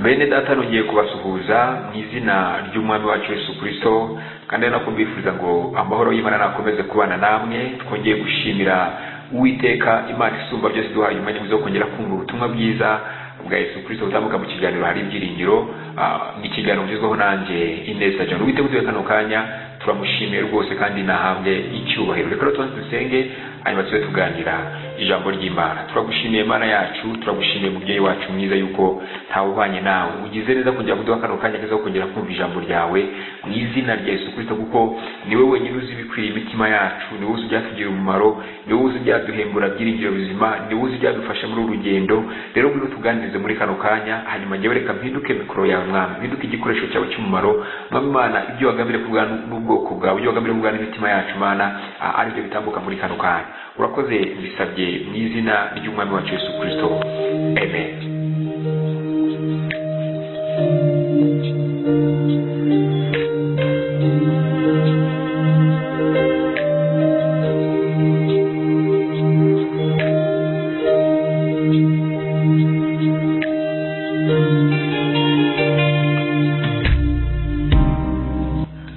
bene data nongeye kubasuhuza mu izina ry'umwami wacu Yesu Kristo kandi ari nako mbifuriza ngo amahoro y'Imana nakomeze kubana namwe twongeye gushimira uwiteka Imana isumba byose duhaye umwanya mwiza wo kongera kumva ubutumwa bwiza bwa Yesu Kristo butambuka mu kiganiro hari ibyiringiro ni ikiganiro kigezweho nanjye Ineza John witeguye kano kanya turamushimiye rwose kandi nahabwe icyubahiro reka rero dusenge hanyuma tube tuganira ijambo ry'Imana turagushimiye Imana yacu turagushimiye mubyeyi wacu mwiza yuko ntawe ubanye nawe ugize neza kugira kuduha kano kanya keza kongera kumva ijambo ryawe mu izina rya Yesu Kristo kuko niwe wenyine uzi ibikwiriye imitima yacu niwe uzi ibyatugirira umumaro niwe uzi ibyaduhembura byiringiro bizima niwe uzi ibyadufasha muri uru rugendo rero ngwino tuganirize muri kano kanya hanyuma njyewe reka mpinduke mikoro yawe mwami mpinduke igikoresho cyawe cy'umumaro mwami Imana ibyo wagamije kubwa n'ubwoko bwawe ibyo wagamije kubwa n'imitima yacu Mana aribyo bitambuka muri kano kanya urakoze bisabye mu izina ry'umwami wacu Yesu Kristo amen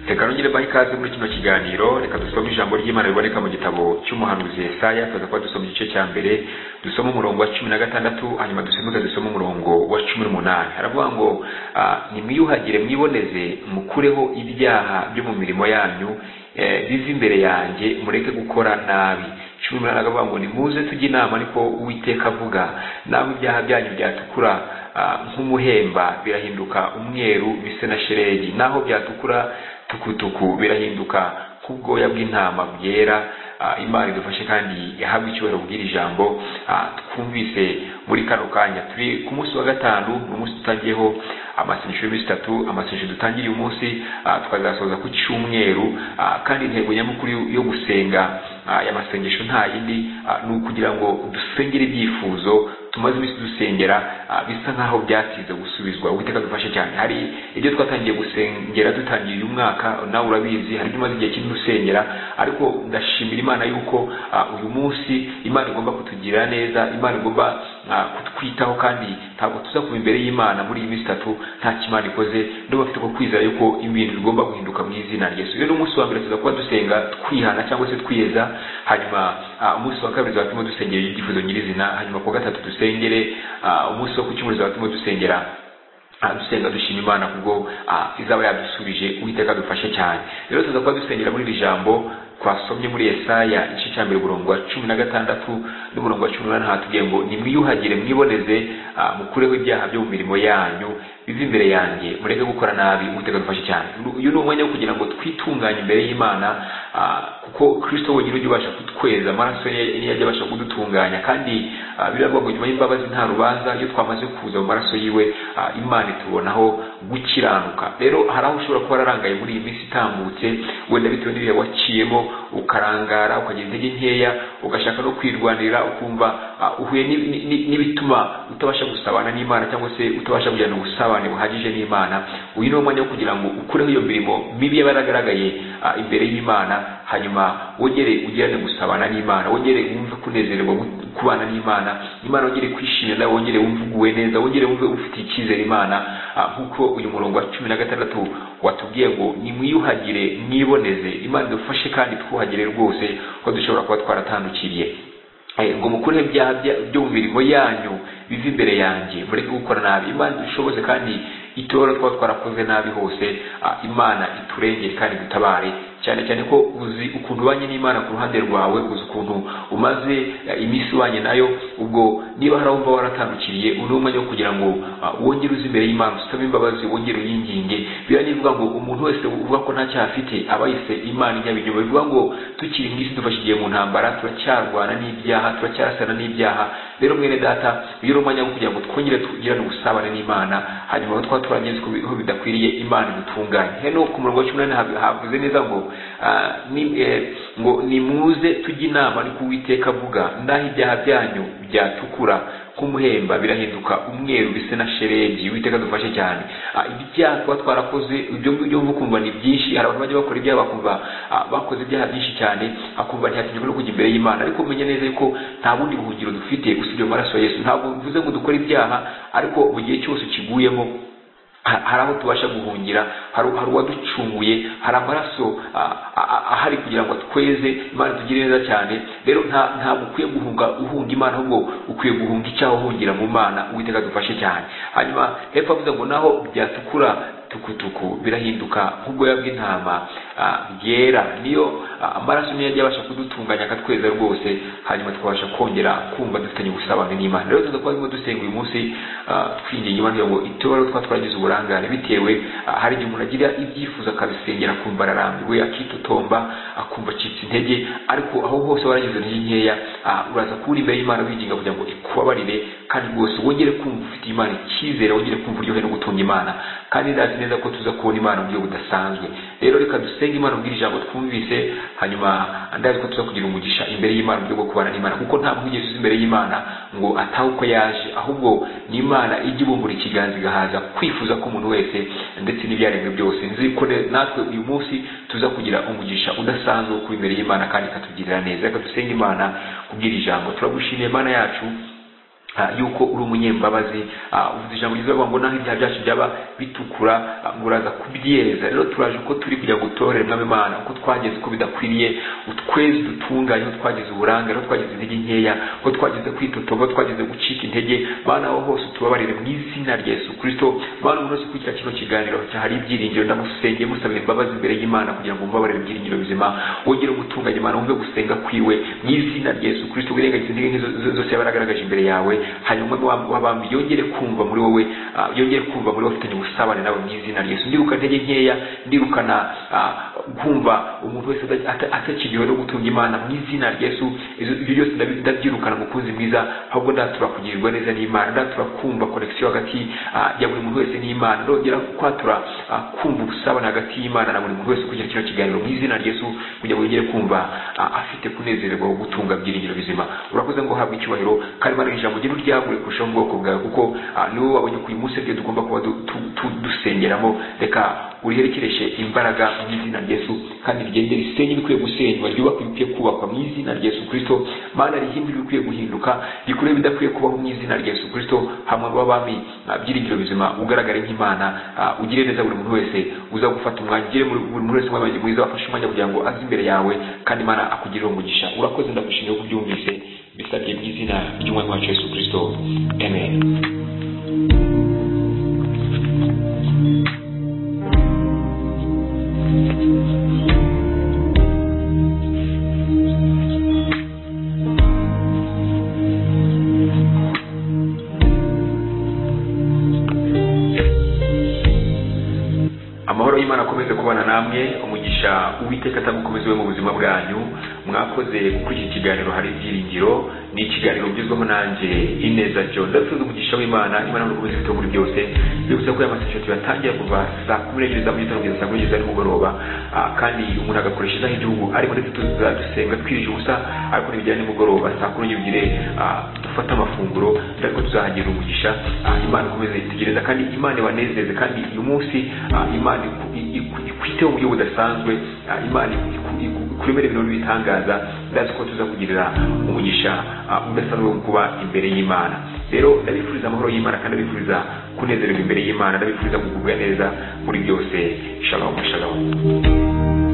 reka nongere baha ikaze muri kino kiganiro reka dusome ijambo ry'imana riboneka mu gitabo cy'umuhanuzi Yesaya tuza kuba dusoma igice cya mbere dusoma umurongo wa cumi na gatandatu hanyuma dusimbuke dusome umurongo wa cumi n'umunani haravuga ngo ah, nimwiyuhagire mwiboneze mukureho ibyaha byo mu mirimo yanyu eh, bive imbere yanjye mureke gukora nabi cumi n'umunani aravuga ngo nimuze tujye inama ariko uwiteka avuga nawe ibyaha byanyu byatukura ah, nk'umuhemba birahinduka umweru bise na shelegi naho byatukura tukutuku birahinduka nk'ubwoya bw'intama bwera Ah, imana idufashe kandi yahabwa icyubahiro kubwira ijambo ah, twumvise muri kano kanya turi ku munsi wa gatanu ni umunsi dutangiyeho amasengesho y'iminsi itatu amasengesho dutangiye uyu munsi ah, tukazasoza ku cyumweru ah, kandi intego nyamukuru yo gusenga ah, aya masengesho nta yindi ah, ni ukugira ngo dusengere ibyifuzo tumaze iminsi dusengera ah, bisa nk'aho byatinze gusubizwa uwiteka dufashe cyane hari ibyo twatangiye gusengera dutangiye uyu mwaka nawe urabizi hari ibyo umaze igihe kinini usengera ariko ndashimira imana yuko ah, uyu munsi imana igomba kutugirira neza imana igomba ah, kutwitaho kandi ntabwo tuza kuba imbere y'imana muri iyi minsi itatu nta kimana ikoze ndumva mfite ko kwizera yuko ibintu bigomba guhinduka mu izina rya yesu rero umunsi wa mbere tuza kuba dusenga twihana cyangwa se twiyeza hanyuma ah, umunsi wa kabiri tuzatuma dusengera ibyifuzo nyirizina hanyuma ku wa gatatu dusengere ah, umunsi wo ku cyumweru tuzatuma dusengera Ah, dusenga dushima imana kubwo ah, izaba yadusubije uwiteka dufashe cyane rero tuza kuba dusengera muri iri jambo twasomye muri Yesaya igice cya mbere umurongo wa cumi na gatandatu n'umurongo wa cumi n'umunani hatubwiye ngo nimwiyuhagire mwiboneze ah, mukureho ibyaha byo mu mirimo yanyu bive imbere yanjye mureke gukora nabi uwiteka dufashe cyane uyu ni umwanya wo kugira ngo twitunganye imbere y'imana kuko kristo wenyine ujya ubasha kutweza amaraso ye niyo ajya abasha kudutunganya kandi biravuga ngo nyuma y'imbabazi nta rubanza iyo twamaze kuza mu maraso yiwe imana itubonaho gukiranuka rero hari aho ushobora kuba wararangaye muri iyi minsi itambutse wenda bitewe n'ibihe waciyemo ukarangara ukagira intege nkeya ugashaka no kwirwanirira ukumva uhuye n'ibituma utabasha gusabana n'imana cyangwa se utabasha kugirana ubusabane buhagije n'imana uyu ni wo mwanya wo kugira ngo ukureho iyo mirimo mibi yaba yaragaragaye imbere y'imana hanyuma wongere ugirane gusabana n'imana wongere wumve kunezererwa kubana n'imana imana wongere kwishimira nawe wongere wumve uguwe neza wongere wumve ufite icyizere imana nk'uko uyu murongo wa cumi na gatandatu watubwiye ngo nimwiyuhagire mwiboneze imana idufashe kandi twuhagire rwose ko dushobora kuba twaratandukiriye ngo mukureho ibyaha byo mu mirimo yanyu biva imbere yanjye mureke gukora nabi imana idushoboze kandi itore twaba twarakoze nabi hose imana iturengere kandi dutabare cyane cyane ko uzi ukuntu ubanye n'imana ku ruhande rwawe uzi ukuntu umaze iminsi ubanye nayo ubwo niba hari wumva waratandukiriye uri umwanya wo kugira ngo wongere uzi imbere y'imana usome imbabazi wongere uyinginge biriya nivuga ngo umuntu wese uvuga ko nta cyaha afite aba yise imana ijyaba inyuma bivuga ngo tukiri mu isi dufashe igihe mu ntambara turacyarwana n'ibyaha turacyarasana n'ibyaha rero mwene data uyu ni umwanya wo kugira ngo twongere tugirane ubusabane n'imana hanyuma aho twaba twarangiza ko bidakwiriye imana idutunganye hano ku murongo wa cumi n'umunani havuze neza ngo ngo nimuze tujye inama ariko uwiteka avuga ndaho ibyaha byanyu byatukura k'umuhemba birahinduka umweru bisa na shelegi uwiteka dufashe cyane Ah, ibyaha tuba twarakoze ibyo ngibyo wumva ukumva ni byinshi hari abantu bajya bakora ibyaha bakumva ah, bakoze ibyaha byinshi cyane akumva ntiyatinyuka no kujya imbere y'imana ariko umenye neza yuko nta bundi buhungiro dufite usibye mu maraso ya yesu ntabwo bivuze ngo dukore ibyaha ariko mu gihe cyose ukiguyemo Ha- hari aho tubasha guhungira hari hari uwaducunguye hari amaraso ah, ah, ahari kugira ngo atweze imana itugire neza cyane rero nta ntabwo ukwiye guhunga uhunga imana ahubwo ukwiye guhunga icyaha uhungira mu mana uwiteka dufashe cyane hanyuma hepfo avuze ngo naho byatukura tukutuku birahinduka nk'ubwoya bw'intama ah, bwera niyo ah, amaraso niyo ajya abasha kudutunganya akatweza rwose hanyuma tukabasha kongera kumva dufitanye ubusabane n'imana rero tuza kuba turimo dusenga uyu munsi ah, twinginga imana kugira ngo itore twa twagize uburangare bitewe ah, hari igihe umuntu agira ibyifuzo akabisengera akumva ararambiwe akitotomba akumva acitse intege ariko aho hose waragize intege nkeya ah, uraza kubura imbere y'imana wiginga kugira ngo ikubabarire kandi rwose wongere kumva ufite imana icyizere wongere kumva uryohe no gutunga imana kandi ndazi neza ko tuza kubona imana mu buryo budasanzwe rero reka dusenge imana ubwira ijambo twumvise hanyuma ndazi ko tuza kugira umugisha imbere y'imana mu buryo bwo kubana n'imana kuko nta mwigezi uzi imbere y'imana ngo atahe uko yaje ahubwo ni imana ijya ibumbura ikiganza igahaza kwifuza k'umuntu wese ndetse n'ibyaremwe byose nzi ko ne- natwe uyu munsi tuza kugira umugisha udasanzwe wo kuba imbere y'imana kandi ikatugirira neza reka dusenge imana kubwira ijambo turagushimiye mana yacu Ah, yuko uri umunyembabazi ah, uvuze ijambo ryiza bavuga ngo naho ibyaha byacu byaba bitukura ah, ngo uraza kubyeza rero turaje uko turi kugira ngo utorere mwami imana uko twagize uko bidakwiriye utweze dutunganye aho twagize uburanga aho twagize intege nkeya aho twagize kwitotoba aho twagize gucika intege mana aho hose utubabarire mu izina rya yesu kirisito mana umuntu wese ukurikira kino kiganiro cyahari ibyiringiro ndamusengeye musabira imbabazi imbere y'imana kugira ngo umbabarire ibyiringiro bizima wongere gutunganya imana wumve gusenga kwiwe mu izina rya yesu kirisito wirengagize intege nke zo- zo- zose yaba yaragaragaje imbere yawe hanyuma umwe wa- w'abami yongere kumva muri wowe ah, yongere kumva muri wowe afitanye ubusabane nawe mu izina rya yesu ndiruka intege nkeya ndirukana ah, kumva umuntu wese ada- ata- atakiriwe no gutunga imana mu izina rya yesu izo- ibyo byose ndabi- ndabyirukana mukunzi mwiza ahubwo ndatura kugirirwa neza n'imana ndatura kumva konekisiyo hagati ah, ya buri muntu wese n'imana ndongera kwatura ah, kumva ubusabane hagati y'imana na buri muntu wese kugira kino kiganiro mu izina rya yesu kugira ngo yongere kumva ah, afite kunezererwa wo gutunga byiringiro bizima urakoze ngo uhabwe icyubahiro kandi imana ijambo rye ryagure kurushaho mu bwoko bwawe kuko ah, ni wowe wabonye ko uyu munsi ryo tugomba kuba du- tu- tu- dusengeramo reka uriherekereshe imbaraga mu izina rya Yesu kandi rigende risenye ibikwiye gusenywa ryubaka ibikwiye kubakwa mu izina rya Yesu Kristo mana rihindure ibikwiye guhinduka rikure ibidakwiye kubaho mu izina rya Yesu Kristo hamwe n'abami byiringiro bizima ugaragare nk'imana ah, ugire neza buri muntu wese uza gufata umwanya ugire muri- buri muntu wese umwanya mwiza wafashe umwanya kugira ngo aze imbere yawe kandi imana akugirire umugisha urakoze ndagushimiye ko ubyumvise bisabye mu izina ry'umwami wacu Yesu Kristo amen amahoro y'imana akomeze kubana namwe umugisha uwiteka atamukomeze we mu buzima bwanyu mwakoze kuri iki kiganiro hari ibyiringiro ni ikiganiro ugezweho nanjye ineza john ndasubiza umugisha w'imana imana n'urukomeze ibitabo muri byose bibutsa ko aya maseshati yatangiye kuva saa kumi n'ebyiri za mu gitondo kugeza saa kumi n'ebyiri za nimugoroba Ah, kandi umuntu agakoresha isaha y'igihugu ariko ndetse tuza dusenga twirije ubusa ariko ntibijyanye nimugoroba saa kumi n'ebyiri ah, dufate amafunguro ariko tuzahagira umugisha Ah, imana ikomeze yitegereza kandi imana ibanezeze kandi uyu munsi ah, imana iku- iku- ikwiteho mu buryo budasanzwe ah, imana iku- iku- kuremera ibintu bitangaza ndazi ko tuza kugirira umugisha ah, udasanzwe wo kuba imbere y'imana rero ndabifuriza amahoro y'imana kandi ndabifuriza kunezererwa imbere y'imana ndabifuriza kugubwa neza muri byose shalom shalom